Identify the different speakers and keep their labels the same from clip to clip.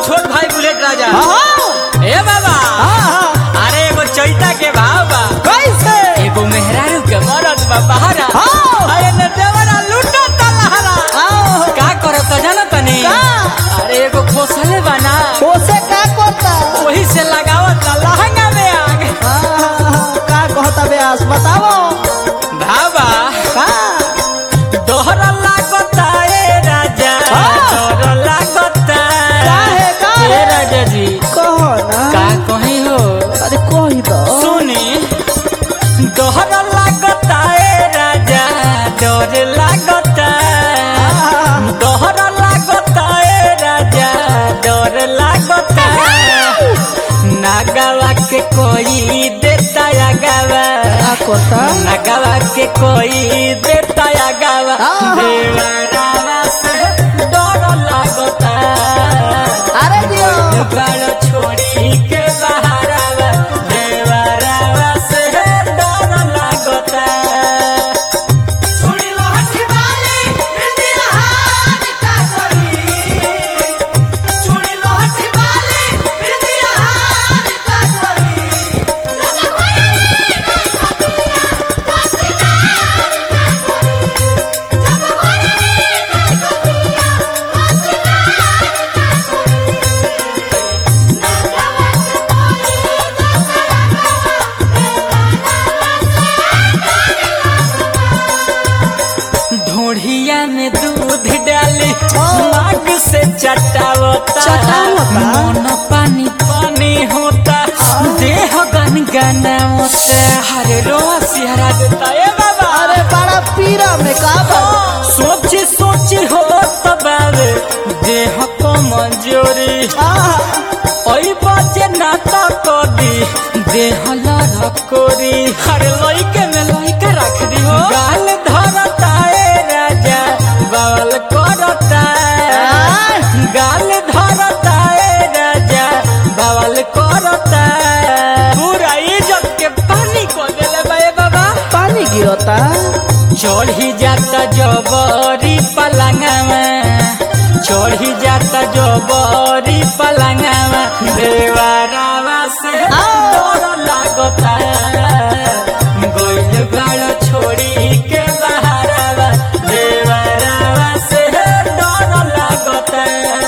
Speaker 1: छोट भाई बुलेट राजा
Speaker 2: हाँ
Speaker 1: ए बाबा
Speaker 2: हाँ
Speaker 1: अरे एगो चैता के भाव बा
Speaker 2: कैसे
Speaker 1: एगो मेहरारू के मरद बा बहारा
Speaker 2: हाँ।
Speaker 1: अरे न देवरा लूटा तलहरा
Speaker 2: आओ
Speaker 1: का करत जाना तनी
Speaker 2: का?
Speaker 1: अरे एगो खोसले बना
Speaker 2: ओसे का करता
Speaker 1: वही से लगावत ला लहंगा में आग
Speaker 2: हाँ, का कहता ब्यास बताओ
Speaker 1: भावा
Speaker 2: का
Speaker 1: दोहरा लागता ए राजा
Speaker 2: हाँ।
Speaker 1: दोहरा लागता
Speaker 2: काहे, काहे?
Speaker 1: ए राजा जी
Speaker 2: कहो ना
Speaker 1: का कहीं हो
Speaker 2: अरे कही दो
Speaker 1: सुनी दोहरा लागता ए राजा डर लागता दोहरा लागता ए राजा डर लागता नागवा के कोई देता या गावा
Speaker 2: का करता
Speaker 1: नगवा के कोई देता या गावा
Speaker 2: आहा।
Speaker 1: देवरावा से डर लागता
Speaker 2: अरे दियो
Speaker 1: बाल छोड़ी के बहारावा देवरावा से डर लागता
Speaker 3: सुनी लहठी वाली इंदिरा हाथ का करी सुनी लहठी वाली इंदिरा हाथ का करी
Speaker 1: ढोढ़िया में दूध डाली माग से चटावता
Speaker 2: चटावता?
Speaker 1: मन पानी पानी होता देह गन गनावता हरे रोआ सिहरा देता ए बाबा
Speaker 2: अरे बड़ा पीरा में का बा
Speaker 1: सोच सोच हो तबावे देह को मंजूरी
Speaker 2: आहा,
Speaker 1: ओई बाजे नाता कदी देह लड़कोरी हर लइके में लइका रख दी हो गाल धरता ए राजा बावल करता
Speaker 2: आय।
Speaker 1: गाल धरता ए राजा बावल करता पूरा इज्जत के पानी को देले बा ए बाबा
Speaker 2: पानी गिरता
Speaker 1: चढ़ी जाता जबरी पलंगवा चढ़ी जाता जबरी पलंगवा देवरावा से डर लागता गोइल गाड़ छोड़ी के बहारावा देवरावा से डर लागता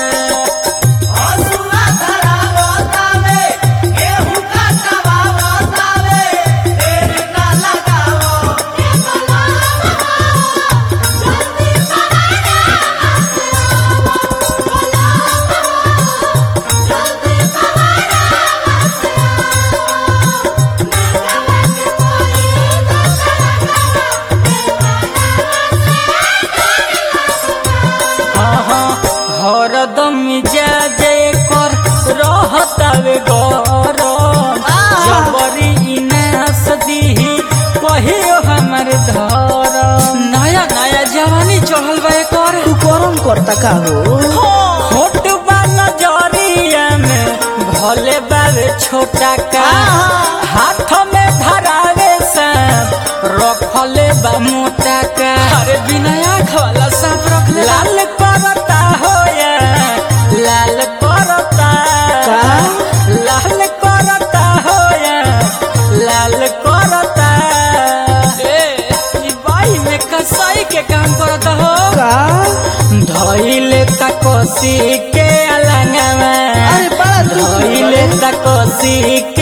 Speaker 3: हसुआ धरावता में गेहूं काटवावता में देर ना लगावो
Speaker 1: हरदम मिजाज कर रहतावे गरम जबरी इनास दीही कहियो हमर धर नया नया जवानी चढ़ल बा कर
Speaker 2: तू गरम करता का हो
Speaker 1: होट बा नजरिया में भले बावे छोटा का हाथ में धरावे सांप रखले बा मोटा का अरे बिना आँख वाला सांप रख ले लाल करता हो या लाल करता
Speaker 2: का?
Speaker 1: लाल करता हो या लाल करता ए ई बाई में कसाई के काम करता हो
Speaker 2: का
Speaker 1: धइले तकोसी के अलंगवा
Speaker 2: अरे बड़ा दुख
Speaker 1: धइले तकोसी के